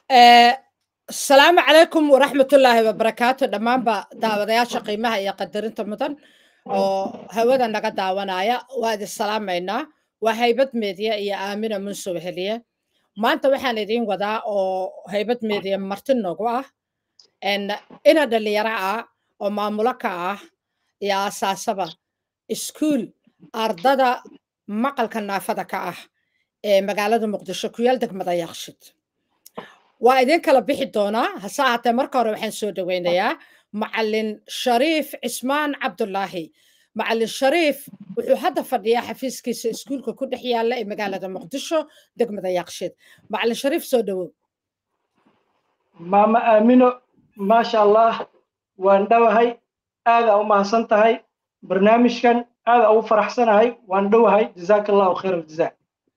asalaamu calaykum waraxmatullaahi wabarakaatu dhammaanba daawadayaasha qiimaha iyo qadarinta mudan oo hawada naga daawanaya waa idin salaamaynaa waa haybad meediya iyo aamina munsow heliye maanta waxaan idiin wadaa oo haybad meediya marti noogu ah ina dhalinyaro ah oo maamulo ka ah iyo asaasaba iskuul ardada maqalka naafada ka ah ee magaalada muqdisho ku yaal degmada yaqshid waa idin kala bixi doonaa hase ahaatee marka hore waxaan soo dhoweynayaa macalin shariif cismaan cabdulaahi macalin shariif wuxuu hadda fadhiyaa xafiiskiisa iskuulka ku dhex yaalla ee magaalada muqdisho degmada yaqshid macalin shariif soo dhowow maama aamino maasha allah waan dhowahay aadaa u mahadsan tahay barnaamijkan aadaa ugu faraxsanahay waan dhowahay jazaaka allahu khayr aljazaa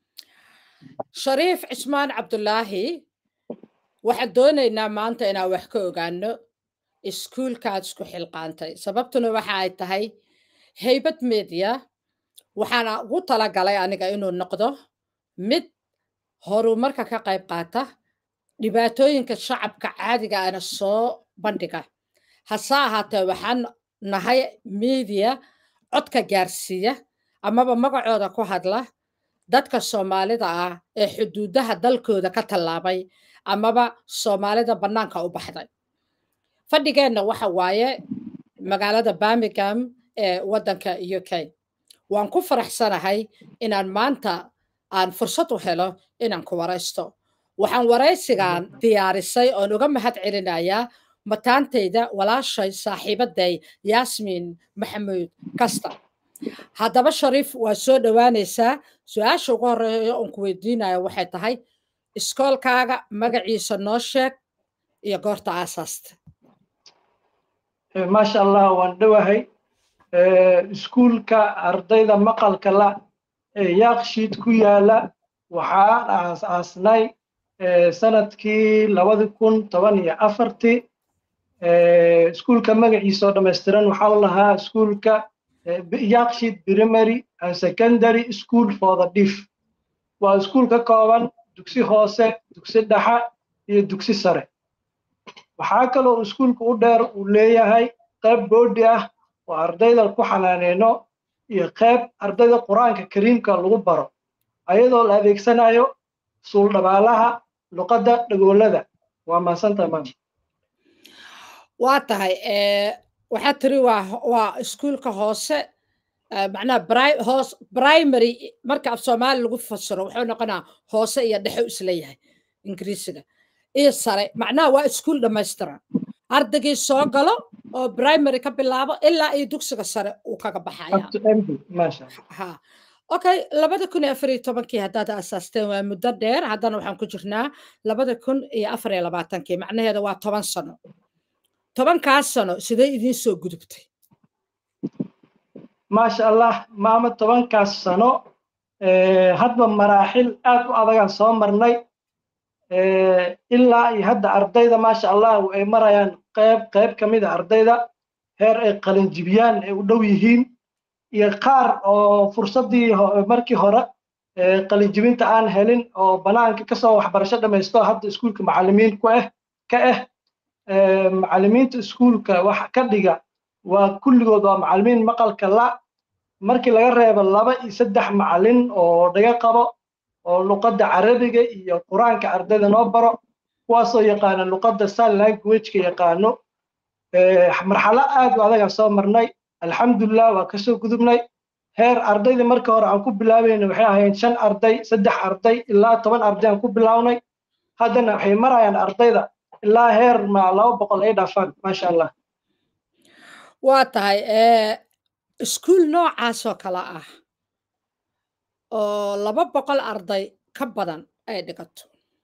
shariif cismaan cabdulaahi waxaan doonaynaa maanta inaan wax ka ogaano iskuulkaad isku xilqaantay sababtuna waxa ay tahay haybad media waxaana ugu talagalay aniga inuu noqdo mid horumarka ka qayb qaata dhibaatooyinka shacabka caadiga ana soo bandhiga hase ahaatee waxaan nahay media codka gaarsiiya amaba magacooda ku hadla dadka soomaalida ah ee xuduudaha dalkooda ka tallaabay amaba soomaalida bannaanka u baxday fadhigeenna waxa waaye magaalada birmingham ee waddanka u k waan ku faraxsanahay inaan maanta aan fursad u helo inaan ku waraysto waxaan waraysigan diyaarisay oon uga mahad celinayaa mataantayda walaashay saaxiibaday yaasmiin maxamuud kasta haddaba shariif waa soo dhowaanaysaa su-aasha ugu horeeya oon ku weydiinayo waxay tahay iskoolkaaga magaciisa noo sheeg iyo goorta aasaasta maasha allah waan dhowahay iskuulka ardayda maqalka la ee yaakshiid ku yaala waxaan aas-aasnay sanadkii labadi kun toban iyo afartii iskuulka magaciisa oo dhammaystiran waxaa u lahaa iskuulka yaakshiid primary and secondary school for the deaf waa iskuul ka kooban dugsi hoose dugsi dhexa iyo dugsi sare waxaa kaloo iskuulka u dheer uu leeyahay qayb boodhi ah oo ardayda ku xanaaneyno iyo qayb ardayda qur-aanka kariimka lagu baro ayadoo la adeegsanayo suuldhabaalaha luqadda dhagoolada waa mahadsantahay maanta waa tahay waxaa tiri waa waa iskuulka hoose macnaha hoos primary marka af soomaali lagu fasiro wuxuu noqonaa hoose iyo dhexe isleeyahay ingiriisiga iyo sare macnaha waa iskuul dhammaystiran ardaygii soo galo oo primary ka bilaabo ilaa iyo dugsiga sare uu kaga baxaya okay labada kun iyo afar iyo tobankii haddaad asaasteen waa muddo dheer haddana waxaan ku jirnaa labada kun iyo afar iyo labaatankii macnaheeda waa toban sano tobankaas sano sidee idiin soo gudubtay maasha allah maama tobankaas sano hadba maraaxil aad u adagaan soo marnay ilaa iyo hadda ardayda maasha allah ay marayaan qayb qayb ka mid a ardayda heer ay qalinjibiyaan ay u dhow yihiin iyo qaar oo fursaddii markii hore qalinjibinta aan helin oo banaanka kasoo waxbarasho dhammaysto hadda iskuulka macallimiin ku ah ka ah macallimiinta iskuulka wax ka dhiga waa kulligood waa macallimiin maqalka la markii laga reebo laba iyo saddex macallin oo dhaga qabo oo luqadda carabiga iyo qur-aanka ardayda noo baro kuwaasoo yaqaana luqadda sign languageka yaqaano marxalo aad u adagaan soo marnay alxamdulilah waa kasoo gudubnay heer ardayda marka hore aan ku bilaabayna waxay ahayn shan arday saddex arday ilaa toban arday aan ku bilawnay haddana waxay marayaan ardayda ilaa heer ma laba boqol ay dhaafaan maasha allah waa tahay iskuul noocaasoo kale ah oo laba boqol arday ka badan ay dhigato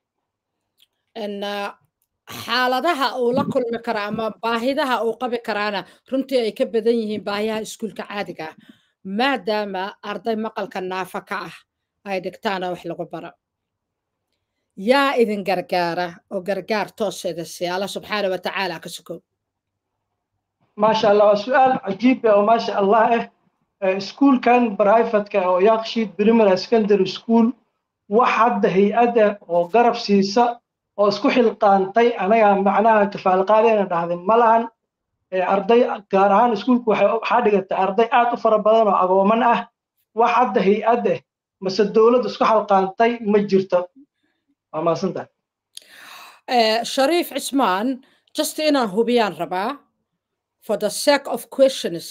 xaaladaha uu la kulmi kara ama baahidaha uu qabi karaana runtii ay ka badan yihiin baahiyaha iskuulka caadiga ah maadaama arday maqalka naafa ka ah ay dhigtaana wax lagu baro yaa idin gargaara oo gargaar tooseeda si alla subxaana wa tacaala ka sukow maasha allah waa su-aal cajiib ah oo maasha allah ah iskuulkan brivatka oo yakshiid primary secondary school wax hadda hay-adda oo garab siisa oo isku xilqaantay anaga macnaha kafaalqaadayna dhahday ma lahan arday gaar ahaan iskuulku waxaa dhigatay arday aad u fara badan oo agooman ah wax hadda hay-ad ah mase dowladda isku xalqaantay ma jirto waa mahadsantahay shariif cismaan just inaan hubiyaan rabaa for the sake of questions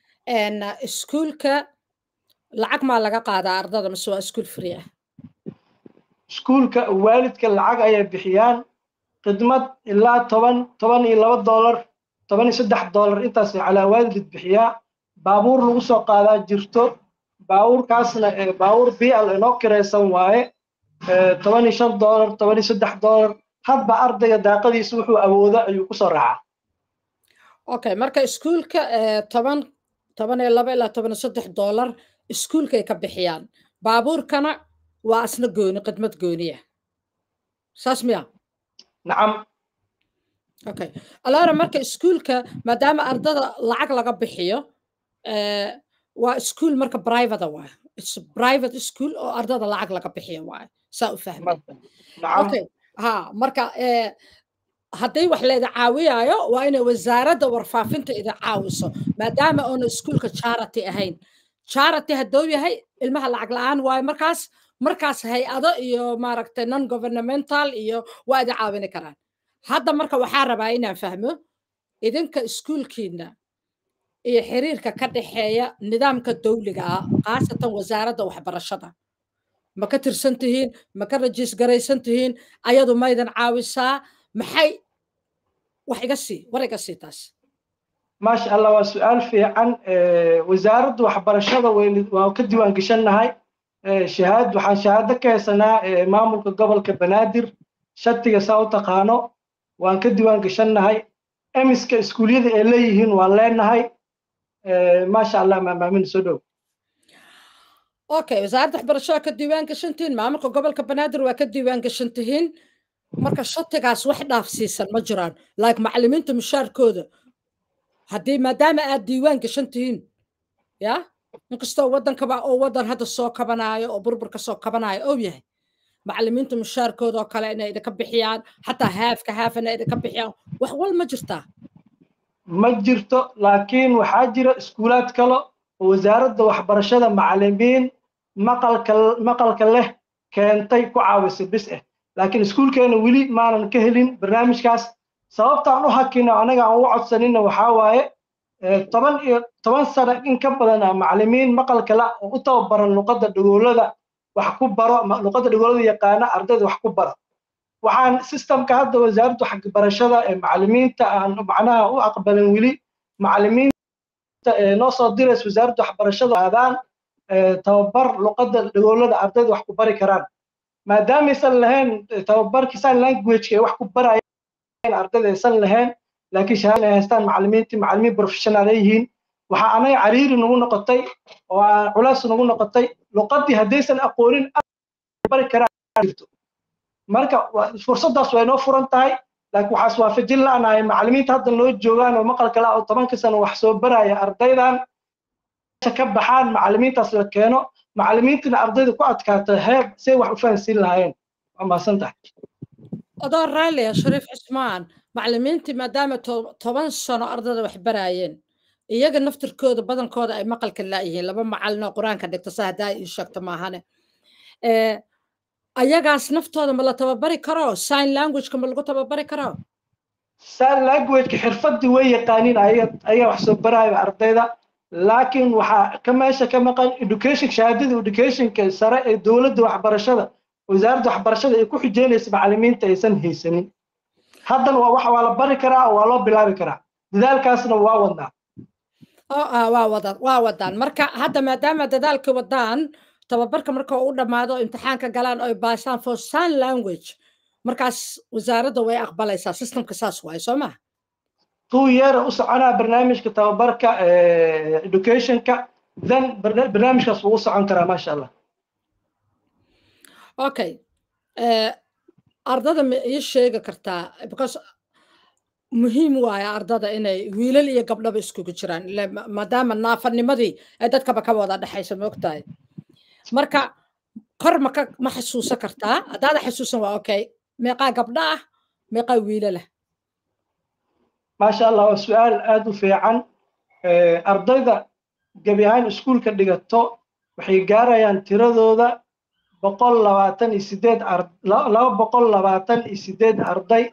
iskuulka lacag maa laga qaadaa ardada mase waa iskuul free ah iskuulka waalidka lacag ayay bixiyaan khidmad ilaa toban toban iyo laba dollar toban iyo saddex dollar intaas calaa waalid bixiyaa baabuur lagu soo qaadaa jirto baabuurkaasna baabuur bial inoo kiraysan waaye toban iyo shan dollar toban iyo saddex dollar hadba ardayga daaqadiisa wuxuu awoodo ayuu kusoo raacaa okay marka iskuulka toban toban iyo laba ilaa toban iyo saddex dollar iskuulkay ka bixiyaan baabuurkana waa asna gooni khidmad gooniya saas miya nacam okay alaara marka iskuulka maadaama ardada lacag laga bixiyo waa iskuul marka private waay it's private school oo ardada lacag laga bixiyo waay saa u fahmay okay ha marka hadday wax leeda caawiyaayo waa inay wasaaradda warfaafinta idin caawiso maadaama oona iskuulka charity ahayn charity hadduu yahay ilmaha lacag la-aan waayo markaas markaas hay-ado iyo maaragtay non governmental iyo waa idin caawini karaan hadda marka waxaa rabaa inaan fahmo idinka iskuulkiina iyo xiriirka ka dhexeeya nidaamka dawliga ah khaasatan wasaaradda waxbarashada ma ka tirsan tihiin ma ka rajiis garaysan tihiin ayadu maydan caawisaa maxay wax iga sii war iga sii taas maasha allah waa su-aal fiican wasaaradda waxbarashada waa ka diiwaan geshannahay shahaad waxaan shahaado ka haysanaa maamulka gobolka banaadir shatiga saa u taqaano waan ka diiwaan geshannahay emiska iskuulyada ay leeyihiin waan leenahay maasha allah maamaamin soo dhow okay wasaaradda waxbarashada ka diiwaan gashantihiin maamulka gobolka banaadir waa ka diiwaan gashantihiin marka shatigaas wax dhaafsiisan ma jiraan like macallimiinta mushaarkooda haddii maadaama aad diiwaan gashan tihiin ya inkastoo waddankaba oo waddan hadda soo kabanaayo oo burburka soo kabanaayo ou yahay macallimiinta mushaarkooda oo kale inay idinka bixiyaan xataa haafka haaf inay idinka bixiyaan wax wal ma jirtaa ma jirto laakiin waxaa jira iskuulaad kale oo wasaaradda waxbarashada macallimiin maqalka maqalka leh keentay ku caawisa bis ah laakiin iskuulkeena weli maanan ka helin barnaamijkaas sababtaan u hakino anaga aan u codsanina waxaa waaye toban iyo toban sano in ka badan ah macallimiin maqalka la oo u tababaran luqadda dhagoolada wax ku baro luqadda dhagoolada yaqaana ardayda wax ku baro waxaan systemka hadda wasaaradda waxbarashada ee macallimiinta aan macnaha u aqbalin weli macallimiinta ee noo soo diraysa wasaaradda waxbarashada aadaan tababar luqadda dhagoolada ardayda wax ku bari karaan maadaamaysan lahayn tababarkii sign languageka ay wax ku barayaan ardayda aysan lahayn laakiin shahaada ay haystaan macallimiintii macallimiin professional ay yihiin waxaa anaga cariiri nagu noqotay oo culays nagu noqotay luqaddii haddaysan aqoonin bari karaan jirto marka fursaddaas waa inoo furan tahay laakiin waxaas waafajin la'nahay macallimiinta hadda noo joogaan oo maqalka la oo tobanka sano wax soo baraya ardaydan ka baxaan macallimiintaas la keeno macallimiintana ardayda ku adkaata heer say wax u fahansiin lahaayeen waa mahadsan tahay adoo raalliya shariif cismaan macallimiintii maadaama toban sano ardayda wax baraayeen iyaga naftirkooda badankooda ay maqalka laayihiin laba macallin oo qur-aanka dhigta sa haddaa ii sheegto maahane ayagaas naftooda ma la tababari karo sign languageka ma lagu tababari karo sign languageka xirfadii way yaqaaniin ayaga wax soo baraayo ardayda laakiin waxaa ka meesha ka maqan education shahaadada educationka sare ee dowladda waxbarashada wasaaradda waxbarashada ay ku xujeynaysa macallimiinta aysan haysanin haddana waa wax waa la bari karaa oo waa loo bilaabi karaa dadaalkaasna waa wadnaa waa wadaan waa wadaan marka hadda maadaama dadaalka wadaan tababarka marka u dhammaado imtixaanka galaan oy baasaan for sign language markaas wasaaradda way aqbalaysaa systemka saas waaye soo maha two year u soconaa barnaamijka tababarka educationka then barnaamijkaas wuu u socon karaa maasha allah okay ardada ma ii sheegi kartaa because muhiim waaye ardada inay wiilal iyo gabdhaba iskugu jiraan maadaama naafanimadii ay dadkaba ka wada dhexaysa moogtahay marka kor maka ma xasuusan kartaa haddaada xasuusan waa okay meeqaa gabdha ah meeqaa wiilala maasha allah waa su-aal aada u fiican ardayda gebi ahaan iskuulka dhigato waxay gaarayaan tiradooda boqol labaatan iyo sideed laba boqol labaatan iyo sideed arday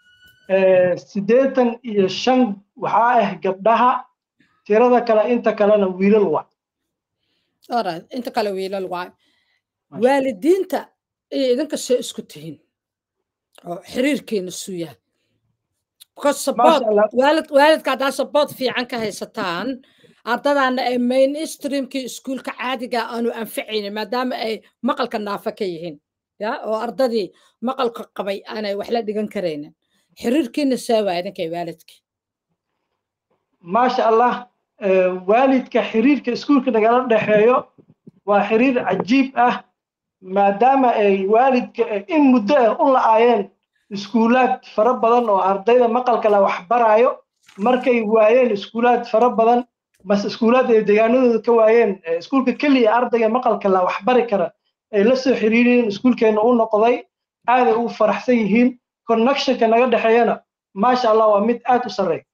siddeetan iyo shan waxaa ah gabdhaha tirada kale inta kalena wiilal waa alright inta kale wiilal waa waalidiinta iyo idinka see isku tihiin oo xiriirkeena suu yahay because support waalid waalidka haddaa support fiican ka haysataan ardadaana ay mainstreamkii iskuulka caadiga aanu anficaynin maadaama ay maqalka naafa ka yihiin ya oo ardadii maqalka qabay aanay wax la dhigan karaynin xiriirkiina see waa idinkay waalidkii maasha allah waalidka xiriirka iskuulka nagala dhexeeyo waa xiriir cajiib ah maadaama ay waalidka in muddo ah u la-aayeen iskuulaad fara badan oo ardayda maqalka la waxbarayo markay waayeen iskuulaad fara badan bas iskuulaad ay deegaanadooda ka waayeen iskuulka keliya ardayga maqalka la waxbari kara ay la soo xiriiriyeen iskuulkeena u noqday aaday ugu faraxsan yihiin connectionka naga dhexeeyana maasha allah waa mid aad u sarreeya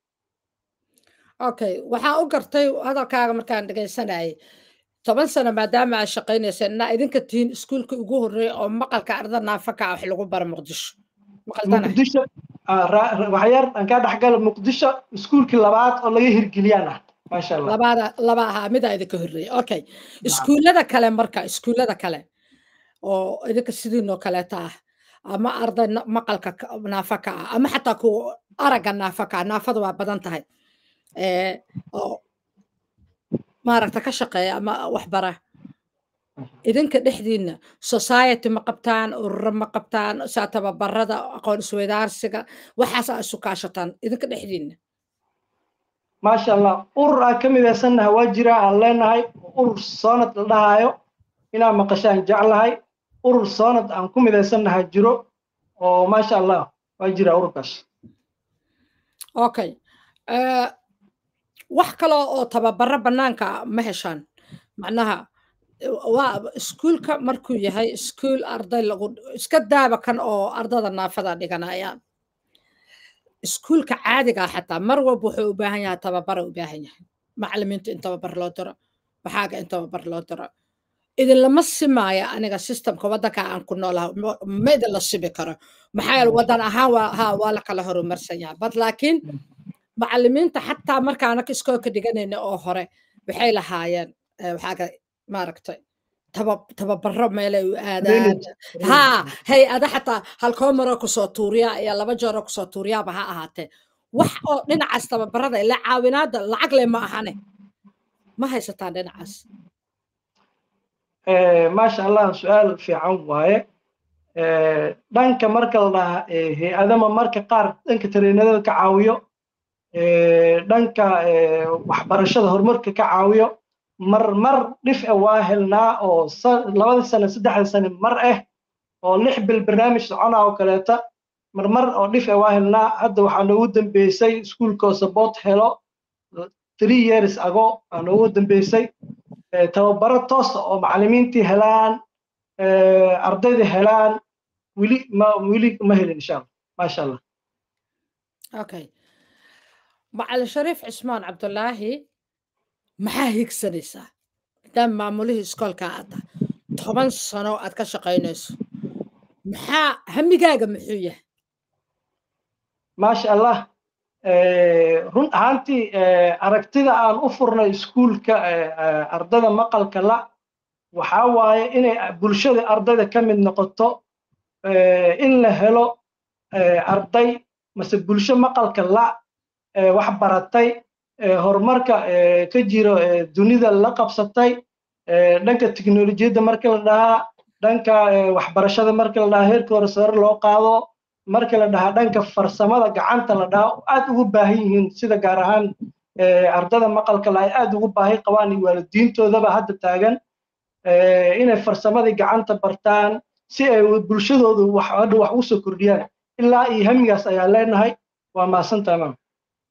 okay waxaan u gartay hadalkaaga markaan dhegaysanayay toban sano maadaama aad shaqaynayseen inaa idinka tihiin iskuulka ugu horreeya oo maqalka arda naafaka wax lagu bara muqdisho muqdisho waxyar aan kaa dhexgala muqdisho iskuulkii labaad oo laga hirgeliyaan ah maasha allah labaada laba ahaa midaa idinka horreeya okay iskuullada kale marka iskuullada kale oo idinka sidiinoo kaleeta ah ama arday maqalka naafaka ah ama xataa kuwa aragga naafaka ah naafada waa badan tahay oo maaragta ka shaqeeya ama waxbara idinka dhexdiinna society ma qabtaan ururo ma qabtaan saa tababarada aqoon isweydaarsiga waxaas aa isu kaashataan idinka dhexdiinna maasha allah urur aan ka midaysannahay waa jira aan leenahay urur soonad la dhahaayo inaan maqashaan jeclahay urur soonad aan ku midaysannahay jiro oo maasha allah waa jira ururkaas okay wax kaloo oo tababaro bannaanka ma heshaan macnaha waa iskuulka markuu yahay iskuul arday lagu iska daaba kan oo ardada naafada dhiganayaan iskuulka caadiga xataa mar walba wuxuu u baahan yahay tababara u baahan yahay macalimiinta in tababar loo diro waxaaga in tababar loo diro idinlama simaayo aniga systemka waddanka aan ku noolaha ma idinla simi karo maxaa yeele waddan ahaan waa ha waa la kala horumarsan yahay bad laakiin macalimiinta xataa marka anaka iskoolka dhiganayna oo hore waxay lahaayeen waxaaga maaragtay tababaro meelay u aadaan ha hay-ada xataa halkoo maroo kusoo tuuriyaa iyo laba jeeroo kusoo tuuriyaaba ha ahaatee wax oo dhinacaas tababarada ila caawinaada lacag le ma ahane ma haysataan dhinacaas maasha allah su-aal fiican waaye dhanka marka la dhahaa hay-adama marka qaar dhanka tareenadada ka caawiyo dhanka waxbarashada horumarka ka caawiyo mar mar dhif e waa helnaa oo labada sane saddexda sane mar ah oo lix bil barnaamij socona oo kaleeta mar mar oo dhif e waa helnaa hadda waxaa noogu dambeysay iskuulkoo support helo three years ago aa noogu dambeysay tababaro toosa oo macalimiintii helaan ardayda helaan weli ma weli ma helin insha allah maasha allah okay macalin shariif cismaan cabdulaahi maxaa higsanaysaa maadaama maamulihii iskoolka aad tahay toban sano aad ka shaqaynayso maxaa hamigaaga muxuu yahay maasha allah run ahaantii aragtida aan u furnay iskuulka ardada maqalka la waxaa waaye inay bulshada ardayda ka mid noqoto in la helo arday mase bulsho maqalka la wax baratay horumarka ka jiro dunida la qabsatay dhanka teknolojiyadda marka la dhahaa dhanka waxbarashada marka la dhahaa heerka hore sare loo qaado marka la dhahaa dhanka farsamada gacanta la dhahaa aad ugu baahan yihiin sida gaar ahaan ardada maqalka la ay aad ugu baahi qabaan iyo waalidiintoodaba hadda taagan inay farsamadii gacanta bartaan si ay bulshadoodu wax hadha wax ugu soo kordhiyaan ilaa iyo hamigaas ayaa leenahay waa mahadsantahay maam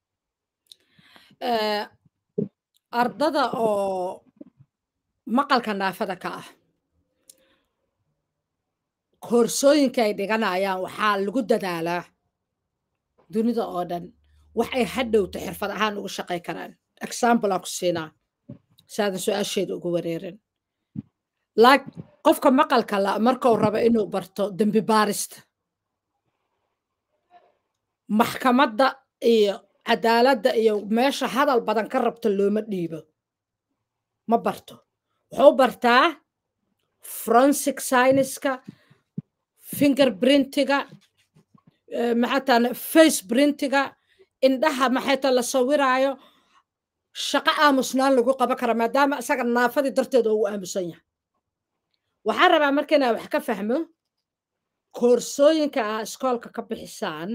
ardada oo maqalka naafada ka ah koorsooyinka ay dhiganayaan waxaa lagu dadaalaa dunida oo dhan wax ay hadhowto xirfad ahaan ugu shaqay karaan example aan ku siinaa saadan su-aasheeda ugu wareerin laak qofka maqalka la markuu rabo inuu barto dembi baarista maxkamadda iyo cadaaladda iyo meesha hadal badan ka rabto looma dhiibo ma barto wuxuu bartaa forensic scienceska finger printiga maxaatan face printiga indhaha maxayta la sawiraayo shaqo aamusnaan lagu qaban kara maadaama isaga naafadii darteeda ugu aamusan yahay waxaan rabaa marka inaa wax ka fahmo koorsooyinka aa iskoolka ka bixisaan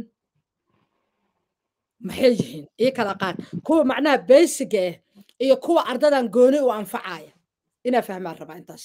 maxay yihiin ii kala qaad kuwa macnaha basiga ah iyo kuwa ardadan gooni u anfacaya inaa fahmaan rabaa intaas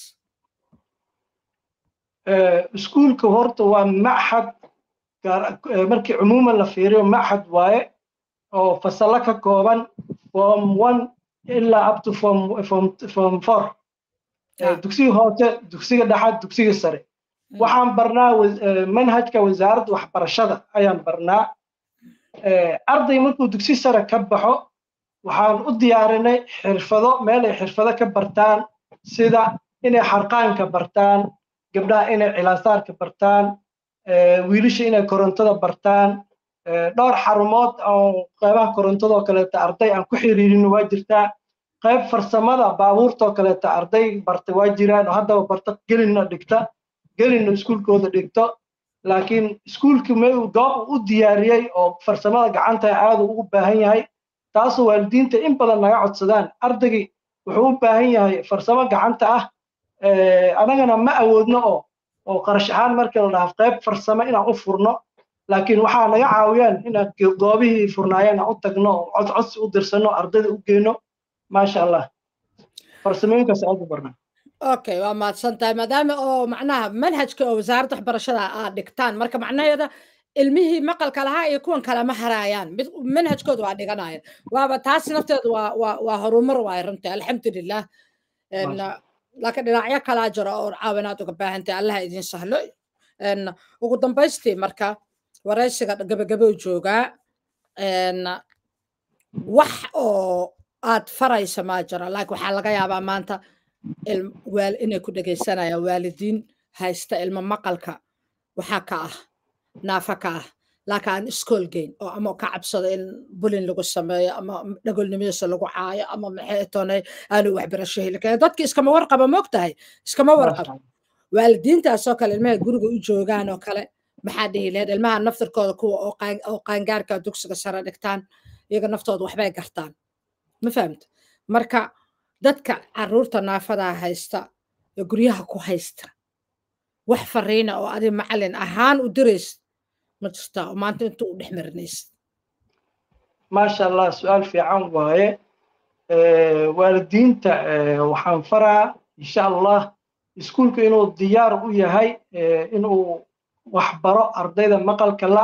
iskuulka horta waa maxad markii cumuuman la fiiriyo maxad waaye oo fasalo ka kooban form one ilaa up to form form form four dugsiga hoose dugsiga dhexaad dugsiga sare waxaan barnaa manhajka wasaaradda waxbarashada ayaan barnaa arday markuu dugsi sare ka baxo waxaan u diyaarinay xirfado meel ay xirfado ka bartaan sida inay xarqaanka bartaan gabdhaha inay cilaasaarka bartaan wiilasha inay korontada bartaan dhowr xarumood oo qaybaha korontadoo kaleeta arday aan ku xiriirin waa jirtaa qayb farsamada baabuurtoo kaleeta arday barta waa jiraan oo haddaba barta gelinna dhigta gelinna iskuulkooda dhigto laakiin iskuulki meel goob u diyaariyey oo farsamada gacanta aad ugu baahan yahay taasoo waalidiinta in badan naga codsadaan ardaygii wuxuu u baahan yahay farsamo gacanta ah anagana ma awoodno oo oo qarash ahaan markii la dhaha qayb farsamo inaan u furno laakiin waxaa naga caawiyaan inaan goobihii furnaayeen aan u tagno oo codcodsi u dirsano ardayda u geyno maasha allah farsamooyinkaas aad u barnaa okay waa mahadsan tahay maadaama oo macnaha manhajka oo wasaaradda waxbarashada aad dhigtaan marka macnaheeda ilmihii maqalka lahaa iyo kuwan kale ma haraayaan mid manhajkooda waa dhiganayaan waaba taas nafteedu waa waa waa horumar waay runtii alxamdulilah laakiin dhinacyo kalaa jiro oo caawinaad uga baahantahay allaha idin sahlo ugu dambaystii marka waraysiga gabagabou joogaa wax oo aad faraysa maa jiro laakiin waxaa laga yaabaa maanta inay ku dhegaysanayaan waalidiin haysta ilmo maqalka waxaa ka ah naafa ka ah laakiin aan iskool geyn oo ama ka cabsado in bulin lagu sameeyo ama dhagolnimadiisa lagu caayo ama maxay toonay aanu waxbarasho heli karin dadki iskama warqaba moog tahay iskama warqaba waalidiintaasoo kale ilmaha guriga u joogaan oo kale maxaa dhihi lahayd ilmaha naftirkooda kuwa oo qaangaarka dugsiga sare dhigtaan iyaga naftooda waxbay gartaan ma fahamta marka dadka caruurta naafadaa haysta ee guryaha ku haysta wax fariina oo adi macalin ahaan u diraysid ma jirtaa oo maanta inta u dhex marinaysid maasha allah su-aal fiican waaye waalidiinta waxaan faraa insha allah iskuulka inuu diyaar u yahay inuu wax baro ardayda maqalka la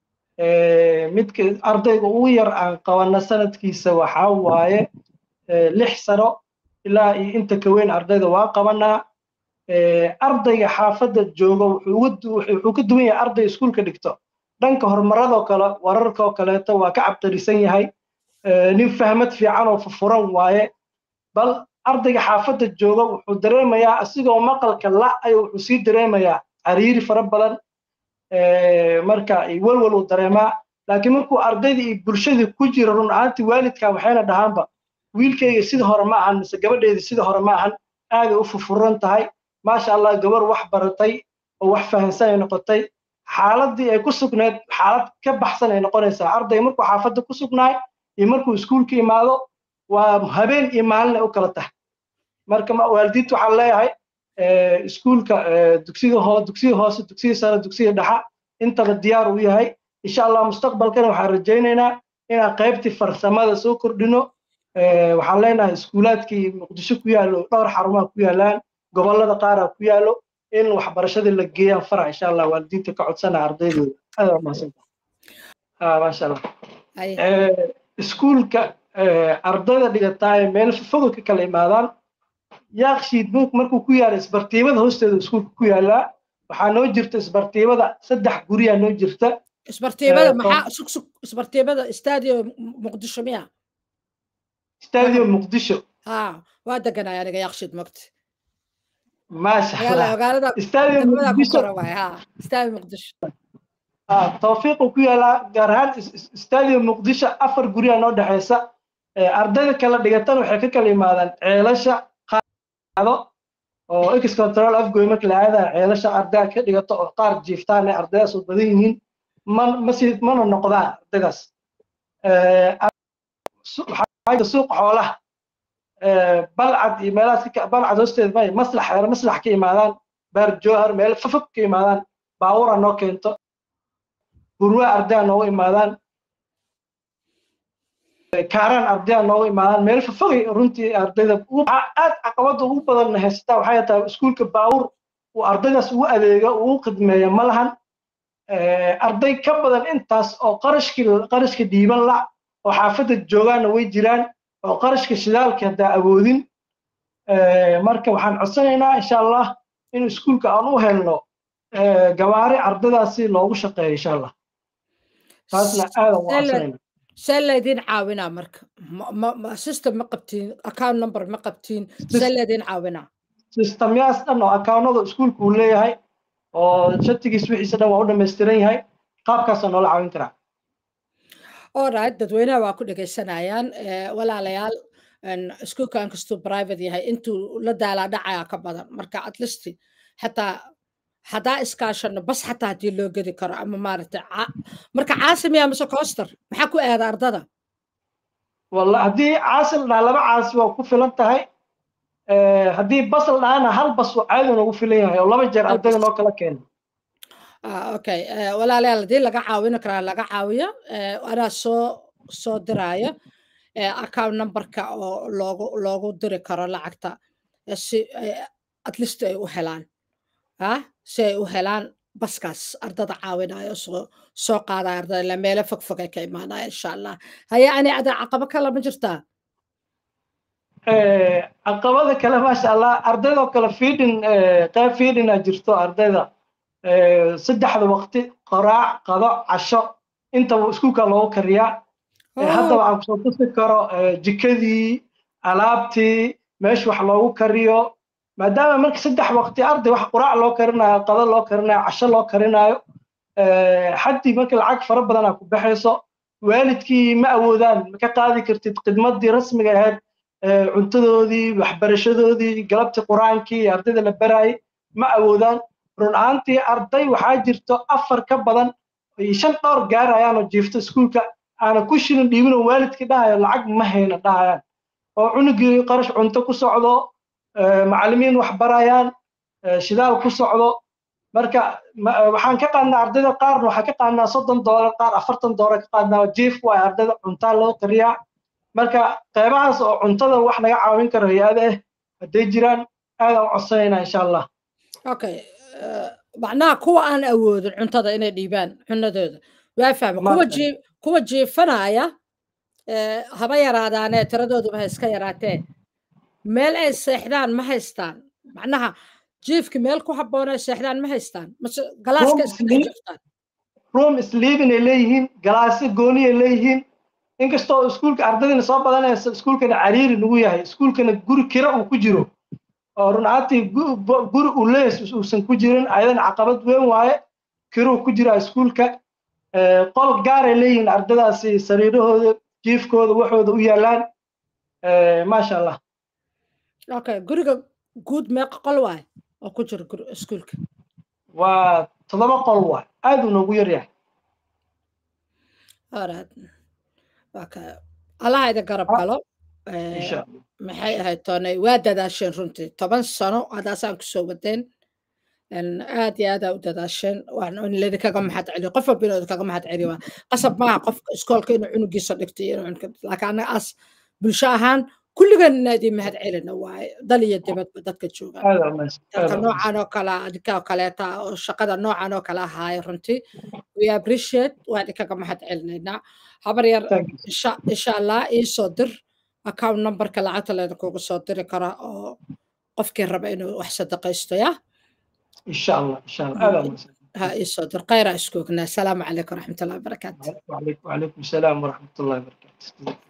midka ardayga ugu yar aan qabana sanadkiisa waxaa waaye lix sano ilaa iyo inta ka weyn ardayda waa qabanaa ardayga xaafadda jooga wuxuu ka duwan yahay arday iskuulka dhigto dhanka horumaradoo kale wararkoo kaleeto waa ka cabqarisan yahay nin fahmad fiican oo fufuran waaye bal ardayga xaafadda jooga wuxuu dareemayaa asigoo maqalka la ayuu wuxuu sii dareemayaa cariiri fara badan marka walwal uu dareemaa laakiin markuu ardayda iyo bulshadii ku jiro run ahaantii waalidka waxayna dhahaanba wiilkayga sida hore ma ahan mise gabadheeda sida hore ma ahan aaday u fufuran tahay maasha allah gabar wax baratay oo wax fahansan ay noqotay xaaladii ay ku sugnayd xaalad ka baxsan ay noqonaysaa arday markuu xaafadda ku sugnaay iyo markuu iskuulka imaado waa habeen iyo maalin ay u kala tahay marka waalidiinta waxaan leeyahay iskuulka dugsiga hoo dugsiga hoose dugsiga sare dugsiga dhexa intaba diyaar u yahay insha allah mustaqbalkana waxaan rajaynaynaa inaan qaybtii farsamada soo kordhino waxaan leenahay iskuulaadkii muqdisho ku yaallo dhowr xarumaha ku yaalaan gobollada qaaraa ku yaallo in waxbarashadii la geeyaan fara insha allah waalidiinta ka codsana ardaydooda aad waa mahadsanta maasha allah iskuulka ardayda dhigataa ee meel fogol ka kala imaadaan yaaqshiid buuk markuu ku yaala isbartiimada hoosteeda iskuulka ku yaalaa waxaa noo jirta isbartiibada saddex guriyaa noo jirta isbartiibada maxaa sug sug isbartiibada stadium muqdisho miya stadium muqdisho ha waa deganay aniga yaqshid mogti maasha allah magaalada stadium degmada ku muqdisho kora waay ha stadium muqdisho ah tawfiiqu ku yaalaa gaar ahaan is- is- stadium muqdisho afar guriyaa noo dhexeysa Eh, ardayda kala dhigatan waxay ka kala yimaadaan ceelasha qaado oo ex control afgoy marka la aadayo ceelasha ardayda ka dhigato oo qaar jiiftaan ay ardaydaas u badan yihiin man masi mana noqdaan ardaydaas Eh, su- waxaa jira suuqa xoolaha Eh, balcad iyo meelahaas ka- balcad hoosteeda may maslax reer maslax ka imaadaan baar jowhar meel fafog ka imaadaan baawura noo keento gurwa ardaya noogu imaadaan kaaraan ardaya noogu imaadaan meel fafogay runtii ardayda ugu- waxaa aad caqabada ugu badan haysataa waxay tahay iskuulka baawur uu ardaydaas ugu adeega ugu khidmeeya ma lahan Eh, arday ka badan intaas oo qarashkii qarashka dhiiban la oo xaafadda joogaana way jiraan oo qarashka shidaalka haddaa awoodin Eh, marka waxaan codsanaynaa insha allah in iskuulka aan u helno eh, gawaari ardaydaasi loogu shaqeeyo insha allah taasna aadan u codsanayna see laydin caawinaa marka Ma- ma- ma- system ma qabtiin account number ma qabtiin see laydin caawinaa sistamyaas dhan oo akawnada iskuulka uu leeyahay oo shatigiis wixiisa dhan waa u dhammaystiran yahay qaabkaasaa noola caawin karaa alright dadweynaha waa ku dhegaysanayaan Eh, walaalayaal en, iskuulka inkastuu private yahay intuu la daalaa dhacaya ka badan marka at least xataa haddaa iskaashano bas xataa haddii loo gedi karo ama maaragtay ca- marka caasimiya mise coster maxaa ku aada ardada walla haddii caasil dhaa laba caasi waa ku filan tahay Eh, haddii basal dhaana hal bas waa caadi noogu filan yahay oo laba jeer Hal ardayda bas. noo kala keena Ah, okay Eh, walaalayaal haddii laga caawin karaa laga caawiyo Eh, anaa soo soo diraayo eh, account numberka oo loogu loogu diri karo lacagta eh, si eh, at least ay u helaan ah si ay u helaan baskaas ardada caawinayo soo soo qaadaya ardada ila meelo fog fog ay ka imaanaya insha allah haya ani ada caqabo kale ma jirtaa Eh, caqabada kale maasha allah ardaydoo kale feeding eh, qayb feeding aa jirto ardayda Eh, saddexda waqti qoraac qado casho intaba iskuulka loogu kariyaa Eh, hadda Oh, waxaan kusoo tusi karo eh, jikadii alaabtii meesha wax loogu kariyo maadaama marka saddex waqti arday wax quraac loo karinayo qado loo karinayo casho loo karinayo eh, xaddii marka lacag fara badanaa ku baxayso waalidkii ma awoodaan ma ka qaadi kartid khidmadii rasmiga ahayd eh, cuntadoodii waxbarashadoodii galabtii quraankii iyo ardayda la baraayay ma awoodaan run ahaantii arday waxaa jirto afar ka badan iyo shan dhowr gaarayaan oo jiifto iskuulka aana ku shilin dhiibinoo waalidkii dhahayo lacag ma hayna dhahayaan oo cunugii qarash cunto ku socdo eh, macallimiin wax barayaan eh, shidaal ku socdo marka ma- waxaan ka qaadnaa ardayda qaarna waxaan ka qaadnaa soddon doolar qaar afartan doolar ka qaadnaa jiif waay ardayda cuntaa loo kariyaa marka qeybahaas oo cuntada wax naga caawin karo hay-ada ah hadday jiraan aadaan u codsanaynaa insha allah okay eh, macnaha kuwa aan awoodin cuntada inay dhiibaan cunadooda waa fahma kuwa Maasha jii kuwa jiifanaya eh, haba yaraadaanee tiradooduba ha iska yaraatee meel ay seexdaan ma haystaan macnaha jiifki meel ku habboon ay seexdaan ma haystaan mase galaaska Room iska dhex sleep- jirtaan room sleeping ay leeyihiin galaasyo gooni ay leeyihiin inkastoo iskuulka ardaydina soo badanaysa iskuulkana cariiri nagu yahay iskuulkana guri kira uu ku jiro oo run ahaantii gu- bo- guri uu leeyahay uusan ku jirin ayadana caqabad weyn waaye kiruu ku jira iskuulka Eh, qol gaaray leeyihiin ardadaasi sariirahooda jiifkooda waxooda u yaalaan Eh, maasha allah okay guriga guud meeqa qol waay oo ku jira guri- iskuulka waa toddoba qol waay aad uu noogu yar yahay alright okay allaha idin garab Ah, galo Eh, insha allah maxay ahayd toonay waa dadaasheen runtii toban sano hadaasaan kusoo wadeen En aad iyo aad aa u dadaasheen waan in laydinkaga mahad celiyo qof walba inuu idinkaga mahad celiyo waa qasab maaha qofka iskoolka inuu cunugiisa dhigto iyo inuu cunug laakiin annaga as bulsho ahaan kulligan inaa idin mahad celina waaye dal iyo dibadba dadka joogaan aad aa mahadsan aad dadka aa mahadsan noocan oo kale ah, adinka oo kaleeta ah, oo shaqada noocan oo kale ahaaya runtii we appreciate waa idinkaga mahad celinaynaa habar yar thank you insha insha allah iisoo dir account numberka lacagta laydinkugu soo diri kara oo qofkii raba inuu wax sadaqaysto ya insha allah insha allah aada mahadsan ha isoo dir khayra isku ognaa asalaamu calaykum waraxmatullahi wabarakaatu وعليكم وعليكم السلام ورحمة الله وبركاته